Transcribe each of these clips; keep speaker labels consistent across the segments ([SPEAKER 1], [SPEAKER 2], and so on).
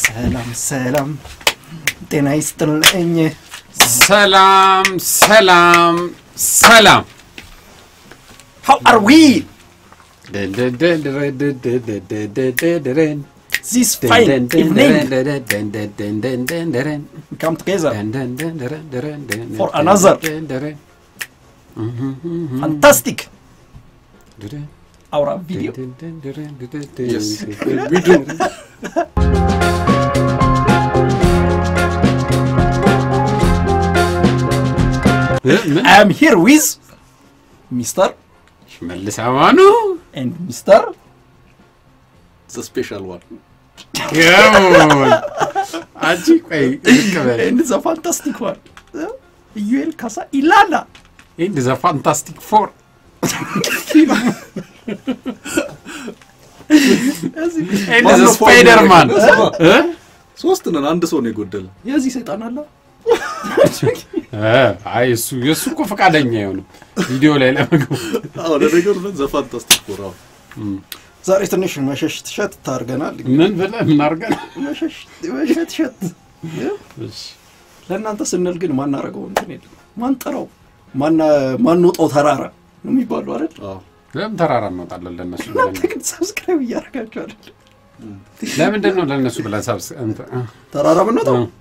[SPEAKER 1] ሰላም ሰላም፣ ጤና ይስጥልኝ።
[SPEAKER 2] ሰላም ሰላም ሰላም
[SPEAKER 1] How are we this fine evening? We come together for another fantastic our video.
[SPEAKER 3] Yes, we do.
[SPEAKER 1] I am here with Mr.
[SPEAKER 2] ሽመልስ አማኑ
[SPEAKER 1] and Mr.
[SPEAKER 3] The special one.
[SPEAKER 2] አንቺ ቆይ ልክ በል
[SPEAKER 1] and the fantastic one. Yuel Kasa Ilana.
[SPEAKER 2] ኢንድ ዘ ፋንታስቲክ ፎር ኢንድ ዘ
[SPEAKER 3] ማነው
[SPEAKER 2] ስፓይደርማን
[SPEAKER 3] ፎር ሶስት ነን፣ አንድ ሰው ነው የጎደለ።
[SPEAKER 1] የዚህ ሰይጣን አለ
[SPEAKER 2] አይ እሱ የእሱ እኮ ፈቃደኛ አይሆንም ቪዲዮ ላይ ለመግባት
[SPEAKER 3] አዎ ለነገሩ ዘ ፋንታስቲክ ፎር። አዎ
[SPEAKER 1] ዛሬ ትንሽ መሸሽ ትሸት ታርገናል።
[SPEAKER 2] ምን ብለህ ምን አድርገን
[SPEAKER 1] መሸሽ መሸት ሸት ለእናንተ ስንል ግን ማናረገው እንትን የለም። ማንጠራው ማንወጣው ተራራ ነው የሚባሉ አይደል?
[SPEAKER 3] አዎ
[SPEAKER 2] ለምን ተራራ እንወጣለን ለእነሱ
[SPEAKER 1] እናንተ
[SPEAKER 2] ብለን
[SPEAKER 1] ግን ሰብስክራይብ እያደረጋችሁ አይደል?
[SPEAKER 2] ለምንድን ነው ለእነሱ ብለን ሰብስ እንትን እ፣
[SPEAKER 1] ተራራ ብንወጣው
[SPEAKER 2] እ፣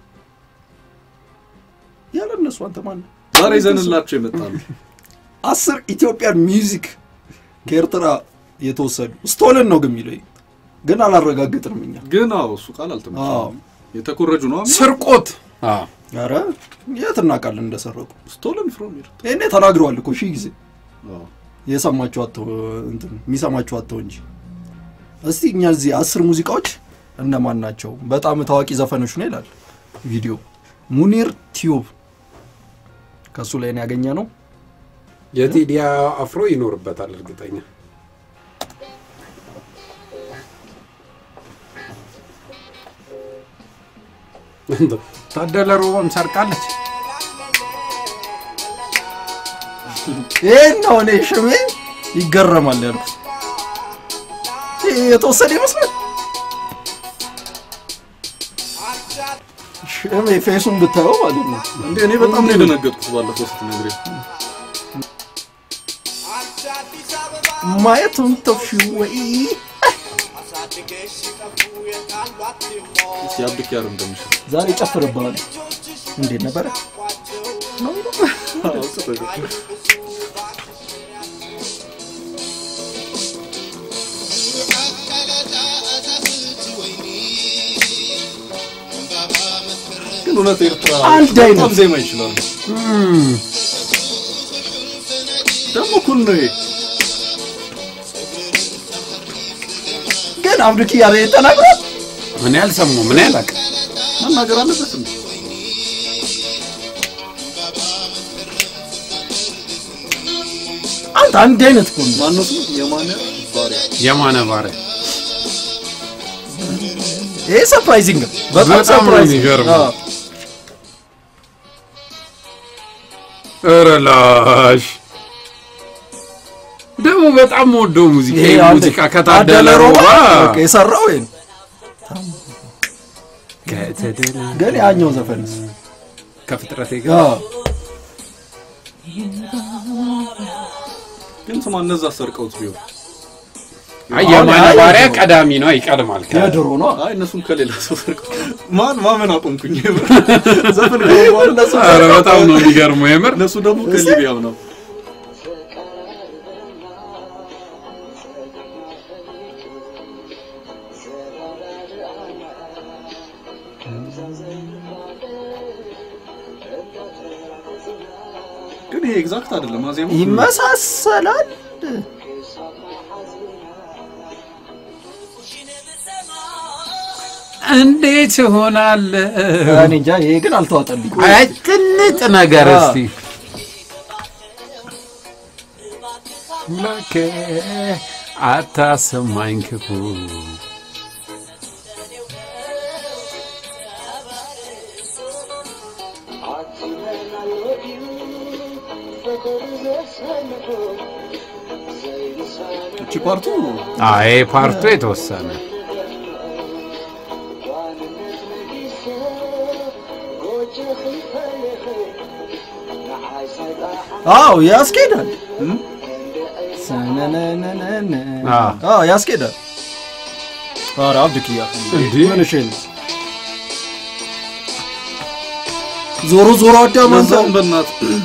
[SPEAKER 1] ያለ እነሱ አንተ ማን ነህ?
[SPEAKER 3] ዛሬ ይዘንላቸው ይመጣሉ።
[SPEAKER 1] አስር ኢትዮጵያን ሚውዚክ ከኤርትራ የተወሰዱ ስቶልን ነው ግን የሚለው ግን አላረጋግጥንም እኛ።
[SPEAKER 3] ግን አዎ እሱ ቃል
[SPEAKER 1] አዎ
[SPEAKER 3] አልተመቸም። የተኮረጁ ነው
[SPEAKER 2] ስርቆት አዎ
[SPEAKER 1] ኧረ የት እናውቃለን እንደሰረቁ።
[SPEAKER 3] ስቶለን ፍሮም ሂር።
[SPEAKER 1] ይሄኔ ተናግረዋል እኮ ሺህ ጊዜ
[SPEAKER 3] አዎ
[SPEAKER 1] የሰማችሁ አተው እንትን የሚሰማችሁ አተው እንጂ። እስቲ እኛ እዚህ አስር ሙዚቃዎች እነማን ናቸው? በጣም ታዋቂ ዘፈኖች ነው ይላል ቪዲዮ። ሙኒር ቲዩብ ከእሱ ላይ ነው ያገኘ ነው።
[SPEAKER 2] የቴዲ አፍሮ ይኖርበታል እርግጠኛ ታደለ ሮባም ሰርቃለች
[SPEAKER 1] ይህን ነው እኔ ሽሜ ይገረማል ያልኩት። ይህ የተወሰደ ይመስላል። ሽሜ ፌሱን ብታየው ማለት ነው
[SPEAKER 3] እንዴ እኔ በጣም ነው የደነገጥኩት ባለፈው ስትነግረኝ።
[SPEAKER 1] ማየቱን ተፍሽ ወይ
[SPEAKER 3] እስቲ አብዱክ ያር እንደምሽል
[SPEAKER 1] ዛሬ ጨፍርብሃል። እንዴት ነበረ? ነው
[SPEAKER 3] አዎ ጥሩ ግን እውነት ኤርትራ
[SPEAKER 1] አንድ አይነት።
[SPEAKER 3] በጣም ዜማ ይችላሉ። ደግሞ ኩል ነው ይሄ።
[SPEAKER 1] ግን አብዱኪ ያለ ተናግሯል።
[SPEAKER 2] እኔ አልሰማሁም እኔ አላውቅም
[SPEAKER 3] መናገር አለበት እንዴ?
[SPEAKER 1] አንተ አንድ አይነት እኮ ነው።
[SPEAKER 3] ማነው ስሙ? የማነ ባሪያ
[SPEAKER 2] የማነ ባሪያ
[SPEAKER 1] ይሄ ሰርፕራይዚንግ ነው። በጣም
[SPEAKER 2] በጣም ነው
[SPEAKER 1] ሰርፕራይዚንግ
[SPEAKER 2] የሚገርመው።
[SPEAKER 1] አዎ።
[SPEAKER 2] ኧረ ላሽ ደግሞ በጣም ወደው ሙዚቃ
[SPEAKER 1] ይሄ
[SPEAKER 2] ይሄ
[SPEAKER 1] አንተ
[SPEAKER 2] ሙዚቃ ከታደለ ሮባ
[SPEAKER 1] በቃ የሰራው ይሄ ነው።
[SPEAKER 2] ከተደለ
[SPEAKER 1] ግን ያኛው ዘፈንስ
[SPEAKER 2] ከፍጥረቴ ጋር
[SPEAKER 1] አዎ
[SPEAKER 3] ግን ስማ እነዛ ሰርቀውት ቢሆን
[SPEAKER 2] አይ የማነ
[SPEAKER 1] አሁን
[SPEAKER 2] ባሪያ
[SPEAKER 1] አይ-
[SPEAKER 2] ቀዳሚ ነው ይቀድማል ከ-
[SPEAKER 1] የድሮ ነው።
[SPEAKER 3] አይ እነሱም ከሌላ ሰው ሰርቀው ማን ማመን አቆምኩኝ። ዘፈን ገቡ በኋላ እነሱ
[SPEAKER 2] ኧረ በጣም ነው የሚገርመው የምር
[SPEAKER 3] እነሱ ደግሞ ከሊቢያም ነው። ግን ይሄ ኤግዛክት አይደለም አዜማ
[SPEAKER 1] ይመሳሰላል።
[SPEAKER 2] እንዴት ይሆናል
[SPEAKER 1] እኔ እንጃ ይሄ ግን አልተዋጠልኝ።
[SPEAKER 2] አይ ጥንጥ ነገር
[SPEAKER 1] አ።
[SPEAKER 2] እስቲ ላከ አታሰማኝ ክፉ
[SPEAKER 3] እቺ ፓርቱ
[SPEAKER 2] አይ ፓርቱ የተወሰነ
[SPEAKER 1] አዎ ያስኬዳል። ሰነነነነነ።
[SPEAKER 2] አዎ።
[SPEAKER 1] አዎ ያስኬዳል። ኧረ አብድክያ
[SPEAKER 2] እንዴ?
[SPEAKER 1] ምን እሺ ነው? ዞሮ ዞሮ አዳም አንተ
[SPEAKER 3] በዛውም በእናት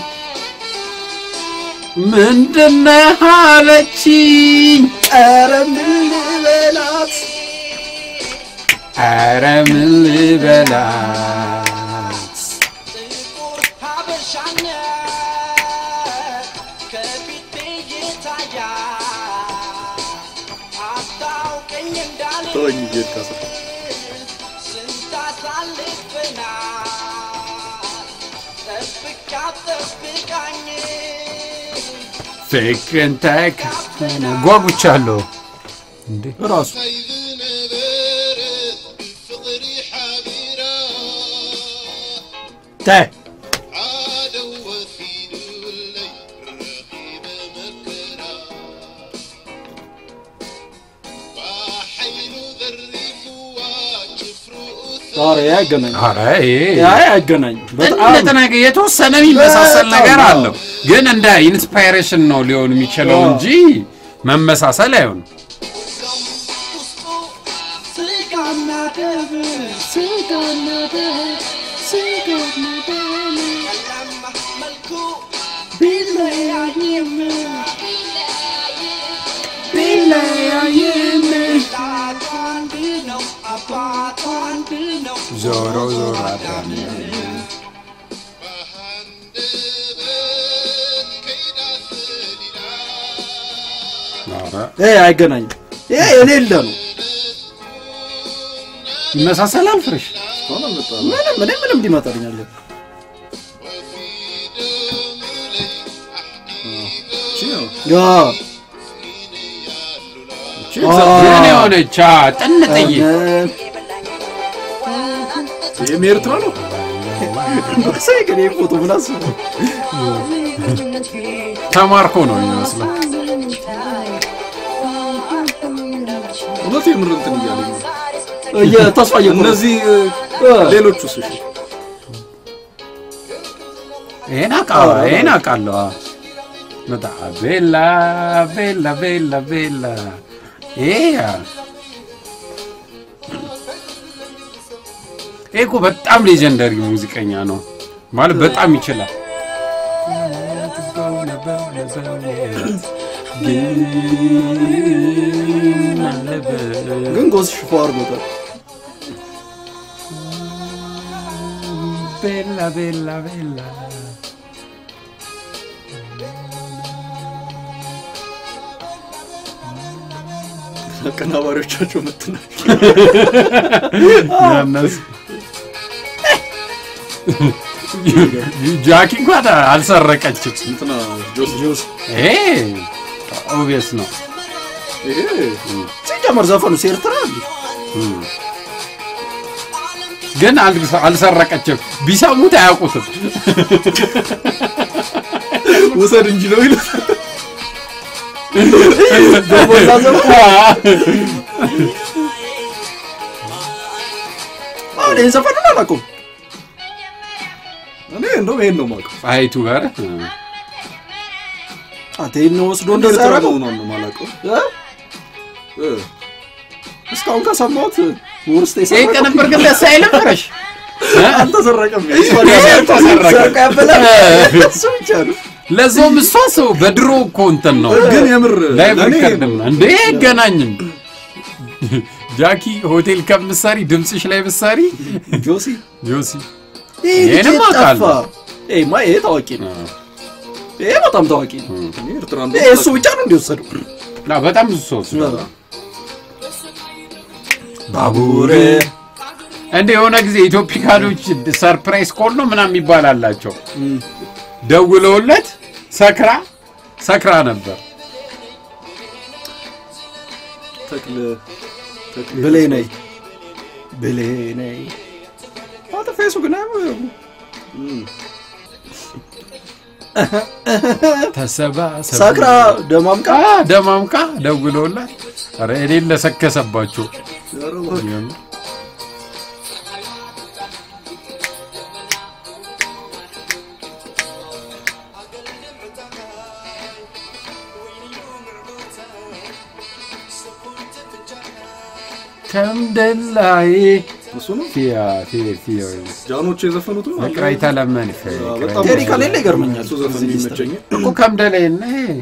[SPEAKER 2] ምንድነህ አለችኝ።
[SPEAKER 1] ኧረ ምን ልበላት
[SPEAKER 2] ኧረ ምን ልበላት
[SPEAKER 3] ተወኝ ጌታ
[SPEAKER 2] ፍቅርን ተካፈነ ጓጉቻለሁ እንዴ
[SPEAKER 1] ራሱ
[SPEAKER 4] سيد نبرت فطري حبيرة
[SPEAKER 1] ታይ
[SPEAKER 4] عادوا وفيد الليل رقيب مكرا وحيل ذريف وجفر
[SPEAKER 1] ኧረ ያገናኝ
[SPEAKER 2] ኧረ ይሄ
[SPEAKER 1] ያ ያገናኝ በጣም
[SPEAKER 2] እንደተናገ የተወሰነ የሚመሳሰል
[SPEAKER 1] በጣም
[SPEAKER 2] ነገር
[SPEAKER 1] አዎ።
[SPEAKER 2] አለው፣ ግን እንደ ኢንስፓይሬሽን ነው ሊሆን የሚችለው
[SPEAKER 1] አዎ።
[SPEAKER 2] እንጂ መመሳሰል አይሆንም። ዞሮ ዞሮ አዳም
[SPEAKER 4] فهندبت كيدا سليلا
[SPEAKER 2] ኧረ
[SPEAKER 1] ይሄ አይገናኝም። ይሄ የሌለ ነው።
[SPEAKER 2] ይመሳሰላል ፍሬሽ
[SPEAKER 3] ሆነ መጣ
[SPEAKER 1] ምንም እኔ ምንም ሊመጣልኛል
[SPEAKER 4] وفي دم لي أحدي
[SPEAKER 3] ቺ ነው
[SPEAKER 1] ያ
[SPEAKER 3] ቺ
[SPEAKER 1] አ-
[SPEAKER 2] ግን የሆነች አ፣ ጥንጥዬ
[SPEAKER 3] ይሄም የኤርትራ ነው
[SPEAKER 1] ሳይ ግን ይሄ ፎቶ ምን አስበው
[SPEAKER 2] ተማርኮ ነው የሚመስለው።
[SPEAKER 3] እውነት የምር እንትን እያለኝ ነው
[SPEAKER 1] እየተስፋ እየቆረጠ
[SPEAKER 3] እነዚህ
[SPEAKER 1] እ፣
[SPEAKER 3] ሌሎቹስ እሺ
[SPEAKER 2] ይሄን አውቃለሁ፣ ይሄን አውቃለሁ። አ። በጣም ቤላ ቤላ ቤላ ቤላ ይሄ አ፣ ይሄ እኮ በጣም ሌጀንደሪ ሙዚቀኛ ነው ማለት በጣም ይችላል። ግን አለበት
[SPEAKER 1] ግን ጎስ ሽፎ አድርጎታል።
[SPEAKER 2] ቤላ ቤላ ቤላ
[SPEAKER 3] አቀናባሪዎቻቸው መትናል
[SPEAKER 2] ያነስ ጃኪ እንኳን አልሰረቀችም።
[SPEAKER 3] እንትና ጆስ ጆስ
[SPEAKER 2] ይሄ ኦብቪየስ ነው።
[SPEAKER 3] ይሄ
[SPEAKER 1] ሲጀመር ዘፈኑ ኤርትራ እንዴ?
[SPEAKER 2] ግን አልሰ- አልሰረቀችም። ቢሰሙት አያውቁትም።
[SPEAKER 3] ውሰድ እንጂ ነው ይሉት
[SPEAKER 1] በሞላ ዘፈን አሁን ይህን ዘፈኑን አላውቀውም።
[SPEAKER 3] እኔ እንደውም ይሄን ነው የማውቀው
[SPEAKER 2] ፀሐይቱ ጋር
[SPEAKER 1] አንተ ይህን ወስዶ
[SPEAKER 3] እንደ
[SPEAKER 1] እንደዛ
[SPEAKER 3] ኤርትራ
[SPEAKER 1] ያደረገው?
[SPEAKER 3] መሆኗን ነው የማላውቀው
[SPEAKER 1] እ?
[SPEAKER 3] እ
[SPEAKER 1] እስካሁን ከሰማሁት ውርስጥ
[SPEAKER 2] ይሄ
[SPEAKER 1] የሰረቀው
[SPEAKER 2] ቅንብር ግን ደስ አይልም ፍረሽ
[SPEAKER 3] አልተሰረቀም
[SPEAKER 2] ተሰረቀ።
[SPEAKER 1] ሰርቆ ያበላል። እሱ ብቻ ነው።
[SPEAKER 2] ለዛውም እሷ ሰው በድሮ እኮ እንትን ነው
[SPEAKER 3] ግን የምር
[SPEAKER 2] ላይቭ
[SPEAKER 3] ለእኔ
[SPEAKER 2] ሪከርድ ነው እንዴ አይገናኝም። ጃኪ ሆቴል ከምትሰሪ ድምፅሽ ላይ ብትሰሪ
[SPEAKER 1] ጆሲ
[SPEAKER 2] ጆሲ
[SPEAKER 1] ይሄ
[SPEAKER 2] ይሄንም
[SPEAKER 1] ልጅ
[SPEAKER 2] አውቃለሁ።
[SPEAKER 1] ጠፋ። ይሄማ ይሄ ታዋቂ ነው። ይሄ በጣም ታዋቂ ነው።
[SPEAKER 3] እኔ ኤርትራ
[SPEAKER 1] ይሄ እሱ ብቻ ነው እንዲወሰደው
[SPEAKER 2] ና በጣም ብዙ ሰው ወስዷል።
[SPEAKER 1] ባቡር
[SPEAKER 2] እንደ የሆነ ጊዜ ኢትዮፒካኖች ሰርፕራይዝ ኮል ነው ምናምን የሚባል አላቸው። ደውለውለት ሰክራ ሰክራ ነበር።
[SPEAKER 3] ተክለ ተክለ
[SPEAKER 1] ብሌ ነይ ብሌ ነይ አንተ ፌስቡክ ና
[SPEAKER 2] ተሰባሰቡ
[SPEAKER 1] ሰክራ ደማምቃ
[SPEAKER 2] አ ደማምቃ ደውለውላት ኧረ እኔን ለሰከሰባቸው ከምደላይ
[SPEAKER 3] እሱ ነው
[SPEAKER 2] ፊያ ፊያ ፊያ
[SPEAKER 3] ጃኖች የዘፈኑት ነው
[SPEAKER 2] ፍቅር አይተለመን
[SPEAKER 3] በጣም
[SPEAKER 1] ቴዲ ከሌለ ይገርመኛል
[SPEAKER 3] እሱ ዘፈን
[SPEAKER 1] እዚህ ሊስት ላይ።
[SPEAKER 3] የሚመቸኝ
[SPEAKER 2] እኮ ከምደላይ ነ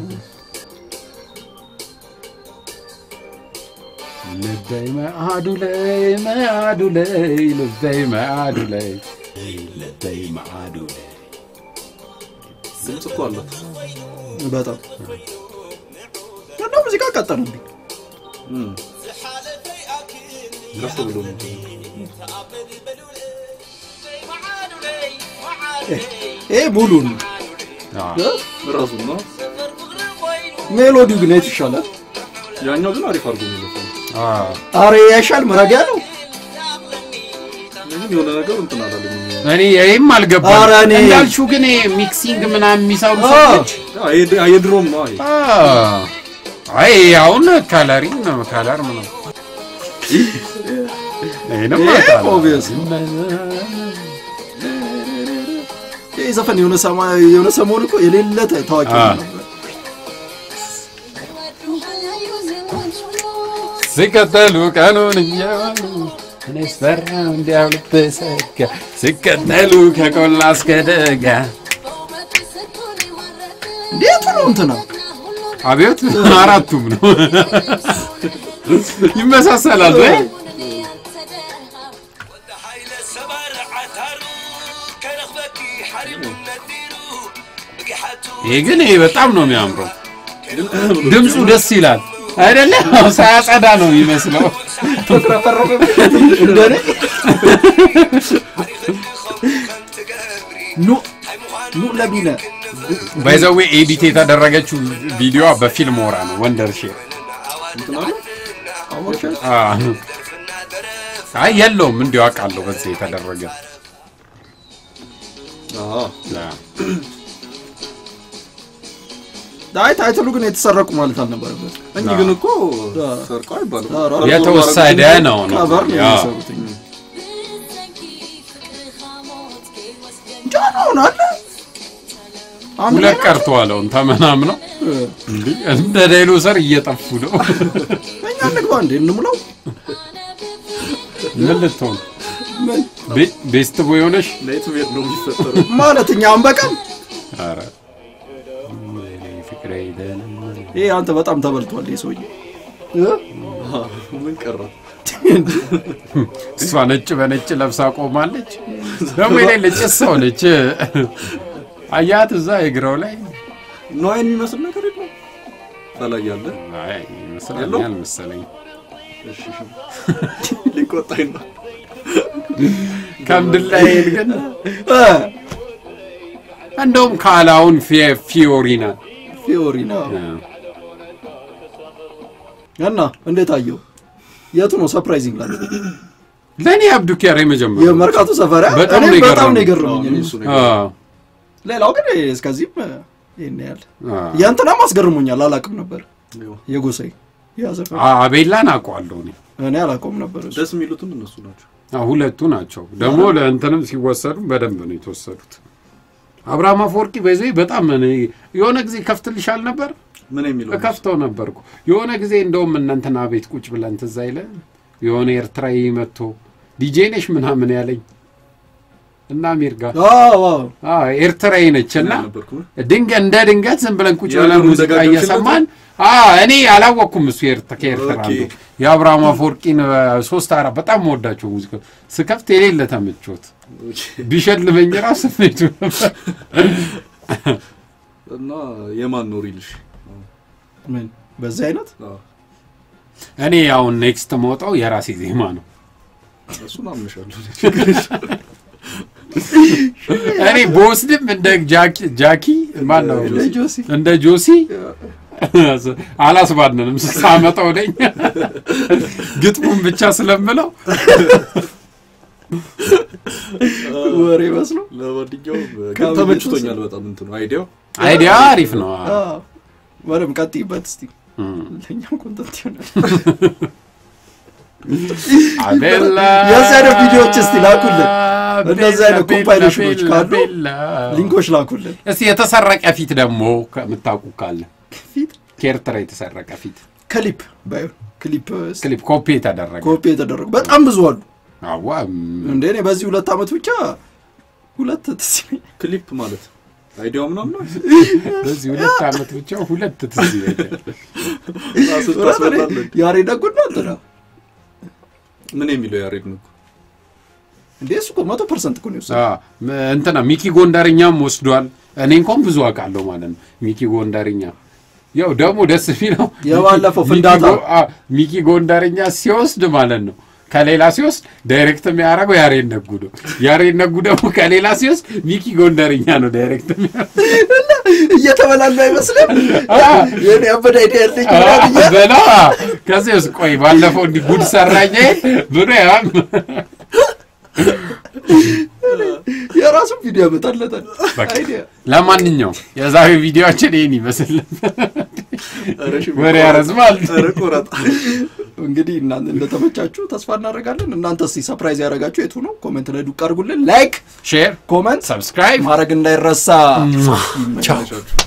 [SPEAKER 2] ልበይ መአዱ ላይ መአዱ ላይ ልበይ መአዱ ላይ ልበይ መአዱ ላይ
[SPEAKER 3] ድምፅ እኮ አላት
[SPEAKER 1] በጣም እና ሙዚቃ ቀጠሉብኝ
[SPEAKER 3] እም። ከፍ ብሎ ነው
[SPEAKER 1] ይሄ ሙሉን
[SPEAKER 2] አዎ።
[SPEAKER 3] ራሱ ነው
[SPEAKER 1] ሜሎዲው ግን የት ይሻላል
[SPEAKER 3] ያኛው ግን አሪፍ አድርጎ ነው የዘፈነው
[SPEAKER 2] አዎ።
[SPEAKER 1] አረ ያሻል መረጋ ያለው
[SPEAKER 3] ግን የሆነ ነገር እንትን አላለኝ
[SPEAKER 2] እኔ ይህም አልገባም
[SPEAKER 1] ኧረ እኔ-
[SPEAKER 2] እንዳልሽው ግን ይሄ ሚክሲንግ ምናምን የሚሰሩ
[SPEAKER 1] አዎ።
[SPEAKER 2] ሰዎች
[SPEAKER 3] ያ የድ- የድሮም ነው ይሄ
[SPEAKER 2] አዎ። አይ አሁን ከለሪንግ ነው ከለር ምናምን ይሄንም
[SPEAKER 1] ይሄ
[SPEAKER 2] አውቃለሁ።
[SPEAKER 1] obvious ይህ ዘፈን የሆነ ሰማ- የሆነ ሰሞን እኮ የሌለ ተ- ታዋቂ
[SPEAKER 2] አ።
[SPEAKER 1] ነበር
[SPEAKER 2] ሲከተሉ ቀኑን እያሉ እኔ ስፈራ እንዲያው ልብሰጋ ሲከተሉ ከቆላ እስከ ደጋ
[SPEAKER 1] እንዴት ነው እንትና
[SPEAKER 2] አብዮት አራቱም ነው ይመሳሰላል ወይ ይሄ ግን ይሄ በጣም ነው የሚያምረው ድምፁ ደስ ይላል አይደለ ሳያጸዳ ነው የሚመስለው
[SPEAKER 1] እንደኔ ኑ ኑ ለቢነ
[SPEAKER 2] ባይዘዌ ኤዲት የተደረገችው ቪዲዮዋ በፊልም ወራ ነው ወንደር ሼር
[SPEAKER 3] እንትን አለ
[SPEAKER 1] አወቅሻት?
[SPEAKER 2] አይ የለውም እንዲሁ አውቃለሁ በዚህ የተደረገ
[SPEAKER 3] አዎ
[SPEAKER 1] አይ ታይትሉ ግን የተሰረቁ ማለት አልነበረበት
[SPEAKER 3] እንጂ ግን እኮ ሰርቀው አይባልም
[SPEAKER 1] ኧረ
[SPEAKER 2] የተወሰደ ነው ነው
[SPEAKER 1] ከቨር ነው
[SPEAKER 2] ያ።
[SPEAKER 1] የሚሰሩት ጃኖን አለ አንድ
[SPEAKER 2] ሁለት
[SPEAKER 1] ላይ
[SPEAKER 2] ቀርተዋለውን ተመናምነው
[SPEAKER 1] ናቸው።
[SPEAKER 2] እንዲህ እንደ ዳይኖሰር እየጠፉ ነው
[SPEAKER 1] እኛ እንግባ እንዴ እንሙላው
[SPEAKER 2] ምን ልትሆን
[SPEAKER 1] ምን
[SPEAKER 2] ቤ- ቤስት ቦይ ሆነሽ
[SPEAKER 3] ናይት ሜድ ነው የሚፈጠረው
[SPEAKER 1] ማለት እኛ አንበቃም
[SPEAKER 2] ኧረ ፍቅሬ ይደለመን
[SPEAKER 1] ይሄ አንተ በጣም ተበልቷል ይሄ ሰውዬ እ?
[SPEAKER 3] ምን ቀረ
[SPEAKER 2] እሷ ነጭ በነጭ ለብሳ ቆማለች። ደግሞ የሌለ ጭስ ሆነች። አያት እዛ እግራው ላይ
[SPEAKER 3] ነዋይን የሚመስል ነገር የለም ከላይ ያለ
[SPEAKER 2] አይ ይመስለኛል መሰለኝ
[SPEAKER 3] እሺ እሺ። ሊቆጣኝ ነው
[SPEAKER 2] ከምድር ላይ ግን
[SPEAKER 1] እ፣
[SPEAKER 2] እንደውም ካላውን ፊ- ፊዮሪና
[SPEAKER 1] ፊዮሪና እና እንዴት አየው የቱ ነው ሰርፕራይዚንግ ላለ
[SPEAKER 2] ለእኔ አብዱ ኪያር የመጀመሪያ
[SPEAKER 1] የመርካቶ ሰፈሪያ
[SPEAKER 2] በጣም
[SPEAKER 1] እኔም
[SPEAKER 2] ነው
[SPEAKER 1] በጣም ነው
[SPEAKER 2] የገረመኝ።
[SPEAKER 1] የገረመኝ እኔ።
[SPEAKER 3] እሱ ነው
[SPEAKER 1] ሌላው ግን እስከዚህም እ፣ ይሄን ያህል የእንትናም አስገርሞኛል አላውቅም ነበር
[SPEAKER 3] ይኸው።
[SPEAKER 1] የጎሳይ ያ ዘፈን
[SPEAKER 2] አቤላን አውቀዋለሁ እኔ
[SPEAKER 1] እኔ አላውቀውም ነበር እሱ
[SPEAKER 3] ደስ የሚሉትም እነሱ ናቸው
[SPEAKER 2] አዎ፣ ሁለቱ ናቸው ደግሞ ለእንትንም ሲወሰዱ በደንብ ነው የተወሰዱት። አብርሃም አፈወርቂ በዚህ በጣም እኔ የሆነ ጊዜ ከፍትልሻል ነበር
[SPEAKER 3] ምን የሚለው
[SPEAKER 2] እከፍተው ነበርኩ የሆነ ጊዜ እንደውም እነ እንትና ቤት ቁጭ ብለን ትዝ አይልህ የሆነ ኤርትራዊ መጥቶ ዲጄ ነሽ ምናምን ያለኝ እና አሚር ጋር
[SPEAKER 1] አዎ አዎ
[SPEAKER 2] አዎ ኤርትራዊ ነች እና
[SPEAKER 3] ነበርኩ
[SPEAKER 2] ድንገት እንደ ድንገት ዝም ብለን ቁጭ ብለን
[SPEAKER 3] የሀገሩን
[SPEAKER 2] ሙዚቃ
[SPEAKER 3] ደጋግሞሽ
[SPEAKER 2] እየሰማን አዎ እኔ አላወቅኩም እሱ ኤርት- ከኤርትራ
[SPEAKER 3] ኦኬ።
[SPEAKER 2] አንዱ የአብርሃም አፈወርቂን እ፣ ሶስት አራት በጣም መወዳቸው ሙዚቃ ስከፍት የሌለ ተመቾት ቢሸልመኝ ራሱ ስሜቱ ነበር
[SPEAKER 3] እና የማን ነው ሪልሽ
[SPEAKER 1] ምን በዚህ አይነት
[SPEAKER 3] አዎ፣
[SPEAKER 2] እኔ አሁን ኔክስት መውጣው የራሴ ዜማ ነው
[SPEAKER 3] እሱን አምንሻለሁ
[SPEAKER 2] እኔ በወስድም እንደ ጃኪ- ጃኪ ማን ነው
[SPEAKER 1] እንደ ጆሲ
[SPEAKER 2] እንደ ጆሲ አላስባንንም ሳመጣው ነኝ ግጥሙን ብቻ ስለምለው
[SPEAKER 1] ወሬ መስሎ
[SPEAKER 3] ለማንኛውም ግን
[SPEAKER 1] ከምን
[SPEAKER 3] ተመችቶኛል በጣም እንትኑ አይዲያው
[SPEAKER 2] አይዲያ አሪፍ ነው
[SPEAKER 1] አዎ በደምብ ቀጥይበት እስቲ
[SPEAKER 2] እም።
[SPEAKER 1] ለእኛም ኮንተንት ይሆናል
[SPEAKER 2] አቤላ
[SPEAKER 1] የዚህ አይነት ቪዲዮዎች እስቲ ላኩልን። እንደዚህ አይነት
[SPEAKER 2] ቤላ፣
[SPEAKER 1] ኮምፓይሌሽኖች
[SPEAKER 2] ቤላ፣
[SPEAKER 1] ካሉ
[SPEAKER 2] ቤላ።
[SPEAKER 1] ሊንኮች ላኩልን
[SPEAKER 2] እስቲ የተሰረቀ ፊት ደግሞ ከምታውቁ ካለ
[SPEAKER 1] ፊት
[SPEAKER 2] ከኤርትራ የተሰረቀ ፊት
[SPEAKER 1] ክሊፕ ባይሆን ክሊፕ
[SPEAKER 2] ክሊፕ ኮፒ የተደረገ
[SPEAKER 1] ኮፒ የተደረጉ በጣም ብዙ አሉ።
[SPEAKER 2] አዋ ም-
[SPEAKER 1] እንደ እኔ በዚህ ሁለት ዓመት ብቻ ሁለት ትዝ ይለኛል።
[SPEAKER 3] ክሊፕ ማለት አይዲያው ምናምን ነው
[SPEAKER 2] በዚህ ሁለት ዓመት ብቻ ሁለት ትዝ ይለኛል።
[SPEAKER 3] ራሱ ታስበላለህ።
[SPEAKER 1] ያሬድ ነጉና እንትና
[SPEAKER 3] ምን የሚለው ያሬድ ነው
[SPEAKER 1] እንዴ እሱ እኮ መቶ ፐርሰንት እኮ ነው የወሰደው።
[SPEAKER 2] አ፣ ም- እንትና ሚኪ ጎንደርኛም ወስዷል። እኔ እንኳን ብዙ አውቃለሁ ማለት ነው። ሚኪ ጎንደርኛ ያው ደግሞ ደስ የሚለው
[SPEAKER 1] የባለፈው
[SPEAKER 2] ሚኪ
[SPEAKER 1] ፍንዳታ።
[SPEAKER 2] ጎ- አ፣ ሚኪ ጎንደርኛ ሲወስድ ማለት ነው ከሌላ ሲወስድ ዳይሬክት የሚያደርገው ያሬድ ነጉ ነው። ያሬድ ነጉ ደግሞ ከሌላ ሲወስድ ሚኪ ጎንደርኛ ነው ዳይሬክት የሚያደርገው።
[SPEAKER 1] እየተበላሉ አይመስልም?
[SPEAKER 2] አ፣
[SPEAKER 1] የኔ አበደ አይዲያ ያለኝ
[SPEAKER 2] አ፣
[SPEAKER 1] ምናምን እያለ
[SPEAKER 2] በላ ከዚህ ውስጥ ቆይ ባለፈው እንዲህ ጉድ ሰራኝ ብሎ ያም
[SPEAKER 1] የራሱን ቪዲዮ ያመጣለታል።
[SPEAKER 2] በቃ።
[SPEAKER 1] አይዲያ
[SPEAKER 2] ለማንኛውም የዛሬው ቪዲዮችን ይህን ይመስል ነበር። ወሬ ያረዝማል።
[SPEAKER 3] ቁረጥ
[SPEAKER 1] እንግዲህ እናንተ እንደተመቻችሁ ተስፋ እናደርጋለን። እናንተ እስቲ ሰፕራይዝ ያደረጋችሁ የቱ ነው? ኮሜንት ላይ ዱቅ አድርጉልን። ላይክ፣
[SPEAKER 2] ሼር፣
[SPEAKER 1] ኮመንት
[SPEAKER 2] ሰብስክራይብ
[SPEAKER 1] ማድረግ እንዳይረሳ። ይመቻችሁ።